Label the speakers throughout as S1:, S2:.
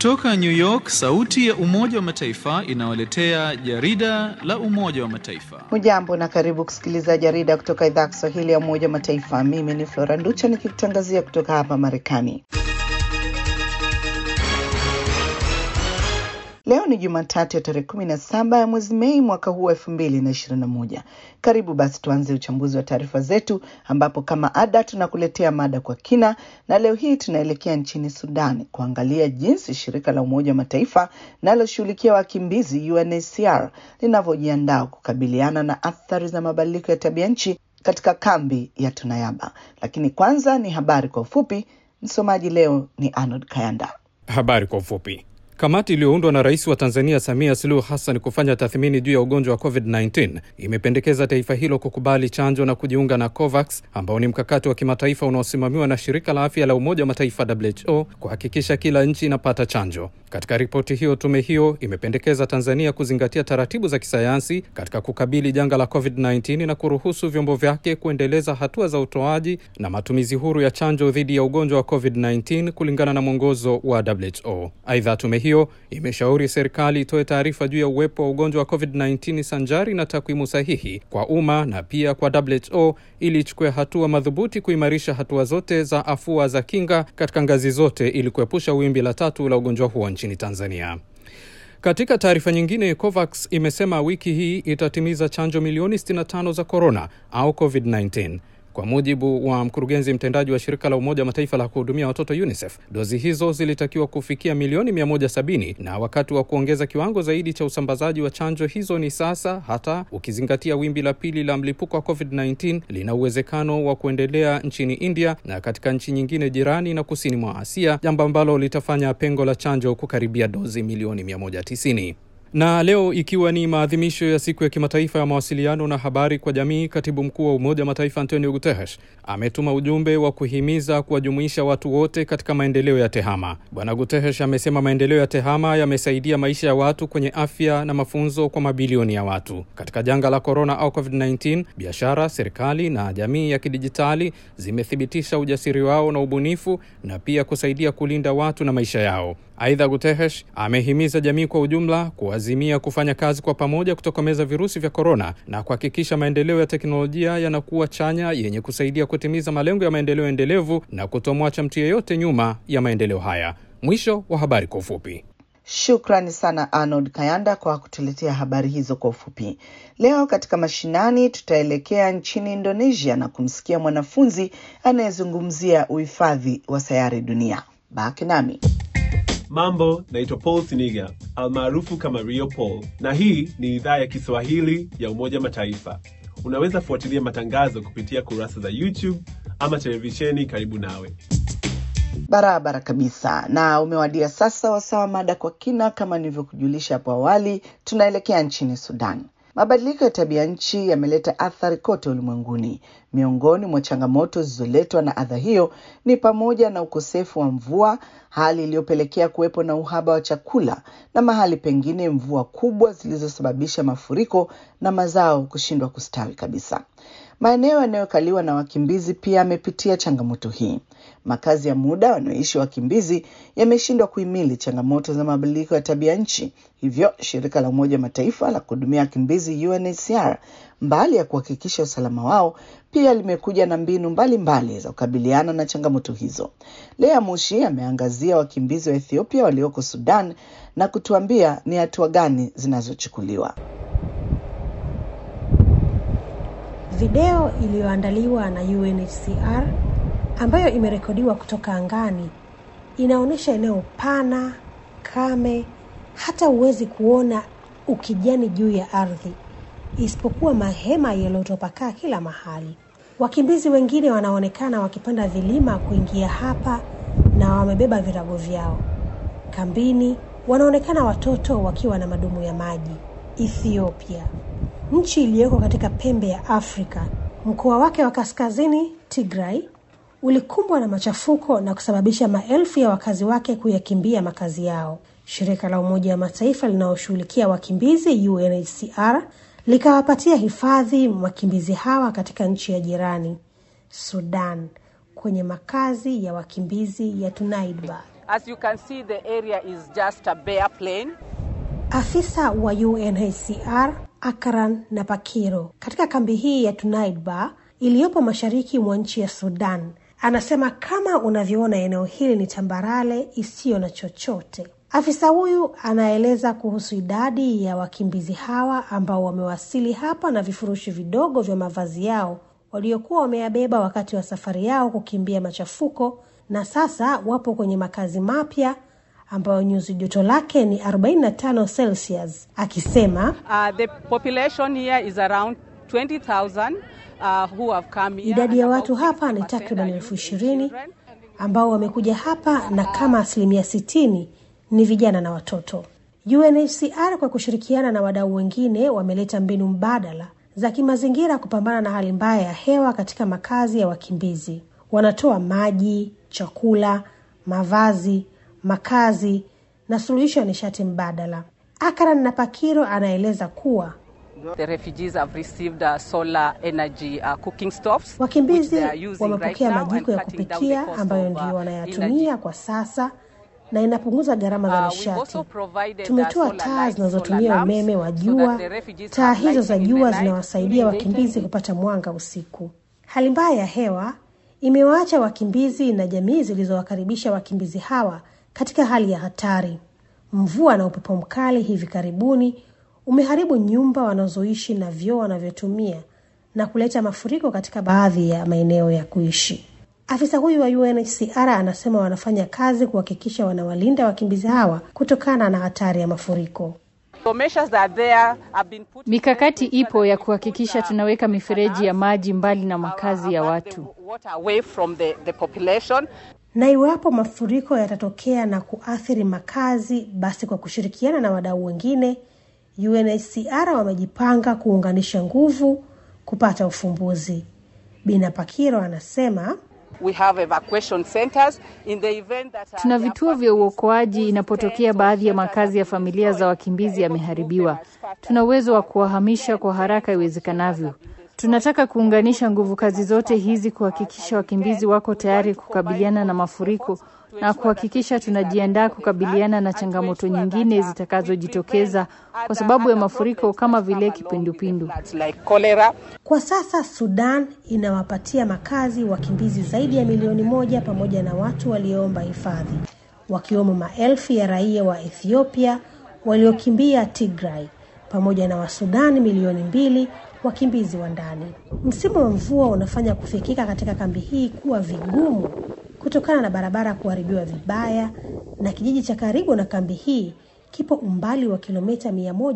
S1: Kutoka New York, sauti ya Umoja wa Mataifa inawaletea jarida la Umoja wa Mataifa.
S2: Hujambo na karibu kusikiliza jarida kutoka idhaa ya Kiswahili ya Umoja wa Mataifa. Mimi ni Flora Nducha nikikutangazia kutoka hapa Marekani. Leo ni Jumatatu ya tarehe kumi na saba ya mwezi Mei mwaka huu wa elfu mbili na ishirini na moja. Karibu basi tuanze uchambuzi wa taarifa zetu, ambapo kama ada tunakuletea mada kwa kina, na leo hii tunaelekea nchini Sudan kuangalia jinsi shirika la Umoja wa Mataifa linaloshughulikia wakimbizi UNHCR linavyojiandaa kukabiliana na athari za mabadiliko ya tabia nchi katika kambi ya Tunayaba. Lakini kwanza ni habari kwa ufupi. Msomaji leo ni Arnold Kayanda.
S3: Habari kwa ufupi. Kamati iliyoundwa na rais wa Tanzania Samia Suluhu Hassan kufanya tathmini juu ya ugonjwa wa COVID-19 imependekeza taifa hilo kukubali chanjo na kujiunga na COVAX ambao ni mkakati wa kimataifa unaosimamiwa na shirika la afya la Umoja wa Mataifa WHO kuhakikisha kila nchi inapata chanjo. Katika ripoti hiyo, tume hiyo imependekeza Tanzania kuzingatia taratibu za kisayansi katika kukabili janga la COVID-19 na kuruhusu vyombo vyake kuendeleza hatua za utoaji na matumizi huru ya chanjo dhidi ya ugonjwa wa COVID-19 kulingana na mwongozo wa WHO. Aidha, tume hiyo imeshauri serikali itoe taarifa juu ya uwepo wa ugonjwa wa COVID-19 sanjari na takwimu sahihi kwa umma na pia kwa WHO ili ichukue hatua madhubuti kuimarisha hatua zote za afua za kinga katika ngazi zote ili kuepusha wimbi la tatu la ugonjwa huo nchini Tanzania. Katika taarifa nyingine, COVAX imesema wiki hii itatimiza chanjo milioni 65 za korona au COVID-19. Kwa mujibu wa mkurugenzi mtendaji wa shirika la Umoja wa Mataifa la kuhudumia watoto UNICEF, dozi hizo zilitakiwa kufikia milioni 170 na wakati wa kuongeza kiwango zaidi cha usambazaji wa chanjo hizo ni sasa, hata ukizingatia wimbi la pili la mlipuko wa COVID-19 lina uwezekano wa kuendelea nchini India na katika nchi nyingine jirani na kusini mwa Asia, jambo ambalo litafanya pengo la chanjo kukaribia dozi milioni 190 na leo ikiwa ni maadhimisho ya siku ya kimataifa ya mawasiliano na habari kwa jamii, katibu mkuu wa Umoja wa Mataifa Antonio Guterres ametuma ujumbe wa kuhimiza kuwajumuisha watu wote katika maendeleo ya tehama. Bwana Guterres amesema maendeleo ya tehama yamesaidia maisha ya watu kwenye afya na mafunzo kwa mabilioni ya watu. Katika janga la korona au COVID-19, biashara, serikali na jamii ya kidijitali zimethibitisha ujasiri wao na ubunifu na pia kusaidia kulinda watu na maisha yao. Aidha, Guterres amehimiza jamii kwa ujumla kuazimia kufanya kazi kwa pamoja kutokomeza virusi vya korona na kuhakikisha maendeleo ya teknolojia yanakuwa chanya yenye kusaidia kutimiza malengo ya maendeleo endelevu na kutomwacha mtu yeyote nyuma ya maendeleo haya. Mwisho wa habari kwa ufupi.
S2: Shukrani sana Arnold Kayanda kwa kutuletea habari hizo kwa ufupi. Leo katika mashinani, tutaelekea nchini Indonesia na kumsikia mwanafunzi anayezungumzia uhifadhi wa sayari dunia. Baki nami.
S4: Mambo, naitwa Paul Siniga almaarufu kama Rio Paul, na hii ni idhaa ya Kiswahili ya Umoja Mataifa. Unaweza fuatilia matangazo kupitia kurasa za YouTube ama televisheni karibu nawe.
S2: Barabara kabisa, na umewadia sasa wasawa mada kwa kina. Kama nilivyokujulisha hapo awali, tunaelekea nchini Sudan. Mabadiliko ya tabia nchi yameleta athari kote ulimwenguni. Miongoni mwa changamoto zilizoletwa na adha hiyo ni pamoja na ukosefu wa mvua, hali iliyopelekea kuwepo na uhaba wa chakula na mahali pengine mvua kubwa zilizosababisha mafuriko na mazao kushindwa kustawi kabisa. Maeneo yanayokaliwa na wakimbizi pia yamepitia changamoto hii. Makazi ya muda wanaoishi wakimbizi yameshindwa kuhimili changamoto za mabadiliko ya tabia nchi. Hivyo shirika la Umoja Mataifa la kuhudumia wakimbizi UNHCR, mbali ya kuhakikisha usalama wao, pia limekuja na mbinu mbalimbali mbali za kukabiliana na changamoto hizo. Lea Mushi ameangazia wakimbizi wa Ethiopia walioko Sudan na kutuambia ni hatua gani zinazochukuliwa.
S5: Video iliyoandaliwa na UNHCR ambayo imerekodiwa kutoka angani inaonyesha eneo pana, kame, hata huwezi kuona ukijani juu ya ardhi, isipokuwa mahema yaliyotapakaa kila mahali. Wakimbizi wengine wanaonekana wakipanda vilima kuingia hapa na wamebeba virago vyao. Kambini wanaonekana watoto wakiwa na madumu ya maji. Ethiopia, nchi iliyoko katika pembe ya Afrika, mkoa wake wa kaskazini Tigray ulikumbwa na machafuko na kusababisha maelfu ya wakazi wake kuyakimbia makazi yao. Shirika la Umoja wa Mataifa linaloshughulikia wakimbizi UNHCR likawapatia hifadhi wakimbizi hawa katika nchi ya jirani Sudan, kwenye makazi ya wakimbizi ya Tunaidba.
S6: As you can see, the area is just a bare plain.
S5: Afisa wa UNHCR Akran Napakiro katika kambi hii ya Tunaidba iliyopo mashariki mwa nchi ya Sudan anasema kama unavyoona eneo hili ni tambarale isiyo na chochote. Afisa huyu anaeleza kuhusu idadi ya wakimbizi hawa ambao wamewasili hapa na vifurushi vidogo vya mavazi yao waliokuwa wameyabeba wakati wa safari yao kukimbia machafuko, na sasa wapo kwenye makazi mapya ambayo nyuzi joto lake ni 45 Celsius, akisema
S6: Uh, the population here is around 20,000 uh, who have come here.
S5: idadi ya
S6: and
S5: watu
S6: about
S5: hapa ni
S6: 60%
S5: takriban
S6: are
S5: elfu
S6: youth and
S5: ishirini
S6: children.
S5: ambao wamekuja hapa na kama asilimia sitini ni vijana na watoto. UNHCR kwa kushirikiana na wadau wengine wameleta mbinu mbadala za kimazingira kupambana na hali mbaya ya hewa katika makazi ya wakimbizi. Wanatoa maji, chakula, mavazi, makazi na suluhisho ya nishati mbadala. Akran Napakiro anaeleza kuwa
S6: The refugees have received uh, solar energy uh, cooking stoves. which
S5: Wakimbizi
S6: they are using
S5: wamepokea
S6: right now
S5: majiko ya
S6: and cutting down the
S5: kupikia
S6: cost
S5: ambayo
S6: of,
S5: ndio
S6: uh,
S5: wanayatumia
S6: energy.
S5: kwa sasa na inapunguza gharama za
S6: Uh, we've
S5: nishati.
S6: also provided,
S5: Tumetoa
S6: uh, solar
S5: taa
S6: lights,
S5: zinazotumia
S6: solar lamps,
S5: umeme wa
S6: so
S5: jua.
S6: that the refugees
S5: Taa
S6: have
S5: hizo za
S6: lighting in the
S5: jua
S6: night
S5: zinawasaidia
S6: during
S5: wakimbizi
S6: daytime.
S5: kupata mwanga usiku. Hali mbaya ya hewa imewaacha wakimbizi na jamii zilizowakaribisha wakimbizi hawa katika hali ya hatari. Mvua na upepo mkali hivi karibuni umeharibu nyumba wanazoishi na vyoo wanavyotumia na kuleta mafuriko katika baadhi ya maeneo ya kuishi. Afisa huyu wa UNHCR anasema wanafanya kazi kuhakikisha wanawalinda wakimbizi hawa kutokana na hatari ya mafuriko.
S6: So measures that are there have been put in
S7: Mikakati
S6: place to
S7: ipo ya
S6: ensure
S7: kuhakikisha
S6: that
S7: tunaweka
S6: the
S7: mifereji ya maji mbali na
S6: uh,
S7: makazi ya
S6: avert the
S7: watu.
S6: water away from the, the population.
S5: Na iwapo mafuriko yatatokea na kuathiri makazi, basi kwa kushirikiana na wadau wengine, UNHCR wamejipanga kuunganisha nguvu kupata ufumbuzi. Bina Pakiro anasema
S6: We have evacuation centers in the event that uh,
S7: Tuna
S6: there are
S7: vituo vya
S6: families
S7: uokoaji
S6: whose
S7: inapotokea
S6: tents or
S7: baadhi ya
S6: shelters
S7: makazi ya
S6: have been
S7: familia za
S6: destroyed.
S7: wakimbizi
S6: We are able to move them
S7: yameharibiwa.
S6: as fast as
S7: Tuna uwezo wa kuwahamisha kwa haraka iwezekanavyo. Tunataka kuunganisha nguvu kazi zote hizi kuhakikisha wakimbizi wako tayari kukabiliana na mafuriko na kuhakikisha tunajiandaa kukabiliana na changamoto nyingine zitakazojitokeza kwa sababu ya mafuriko kama vile kipindupindu.
S6: like cholera.
S5: Kwa sasa Sudan inawapatia makazi wakimbizi zaidi ya milioni moja pamoja na watu walioomba hifadhi, wakiwemo maelfu ya raia wa Ethiopia waliokimbia Tigray pamoja na Wasudani milioni mbili wakimbizi wa ndani. Msimu wa mvua unafanya kufikika katika kambi hii kuwa vigumu kutokana na barabara kuharibiwa vibaya, na kijiji cha karibu na kambi hii kipo umbali wa kilomita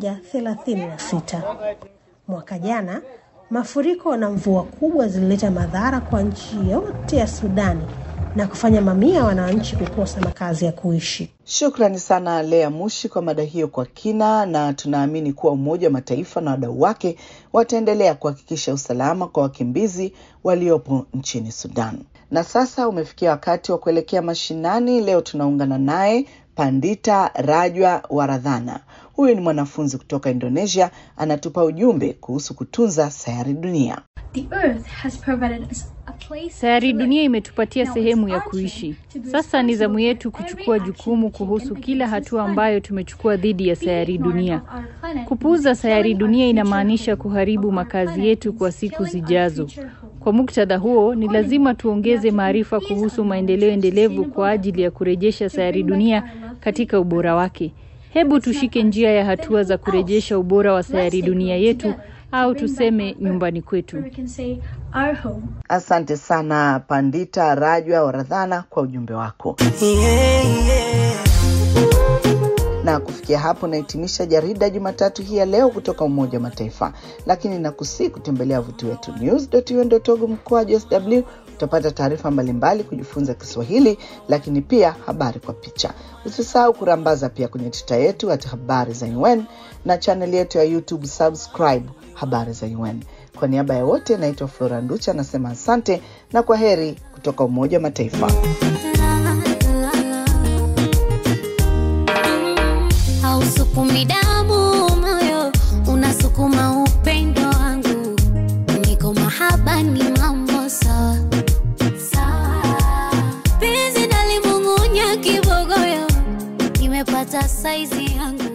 S5: 136. Mwaka jana mafuriko na mvua kubwa zilileta madhara kwa nchi yote ya Sudani na kufanya mamia ya wananchi kukosa makazi ya kuishi.
S2: Shukrani sana Lea Mushi kwa mada hiyo kwa kina, na tunaamini kuwa Umoja wa Mataifa na wadau wake wataendelea kuhakikisha usalama kwa wakimbizi waliopo nchini Sudan. Na sasa umefikia wakati wa kuelekea mashinani. Leo tunaungana naye Pandita Rajwa Waradhana. Huyu ni mwanafunzi kutoka Indonesia, anatupa ujumbe kuhusu kutunza sayari dunia.
S8: The earth has provided us a place
S7: Sayari
S8: to live.
S7: dunia imetupatia
S8: Now
S7: sehemu
S8: it's
S7: ya
S8: our
S7: kuishi.
S8: turn to be
S7: Sasa ni zamu
S8: responsible
S7: yetu
S8: for every
S7: kuchukua
S8: action
S7: jukumu
S8: we take
S7: kuhusu
S8: against
S7: kila
S8: this
S7: hatua
S8: planet.
S7: ambayo tumechukua dhidi ya
S8: Being
S7: sayari
S8: ignorant
S7: dunia.
S8: of our planet
S7: Kupuuza
S8: means
S7: sayari
S8: killing our
S7: dunia
S8: future
S7: inamaanisha
S8: home.
S7: kuharibu
S8: Of our
S7: makazi
S8: planet
S7: yetu
S8: means
S7: kwa siku
S8: killing our
S7: zijazo.
S8: future home.
S7: Kwa muktadha huo, ni lazima tuongeze maarifa kuhusu maendeleo endelevu kwa ajili ya kurejesha sayari dunia katika ubora wake. Hebu tushike njia ya hatua za kurejesha ubora wa sayari dunia yetu au tuseme nyumbani kwetu.
S8: Or we can say our home.
S2: Asante sana Pandita Rajwa Waradhana kwa ujumbe wako. Na kufikia hapo nahitimisha jarida Jumatatu hii ya leo kutoka Umoja wa Mataifa, lakini nakusii kutembelea wavuti wetu news.un.org mkoaji sw. Utapata taarifa mbalimbali, kujifunza Kiswahili, lakini pia habari kwa picha. Usisahau kurambaza pia kwenye tita yetu at habari za UN na chaneli yetu ya YouTube, subscribe habari za UN. Kwa niaba ya wote, naitwa Flora Nducha, nasema asante na kwa heri kutoka Umoja wa Mataifa.
S9: hausukumi damu moyo unasukuma upendo wangu niko mahaba ni mambo sawa sawa penzi nalimung'unya kibogo hata saizi yangu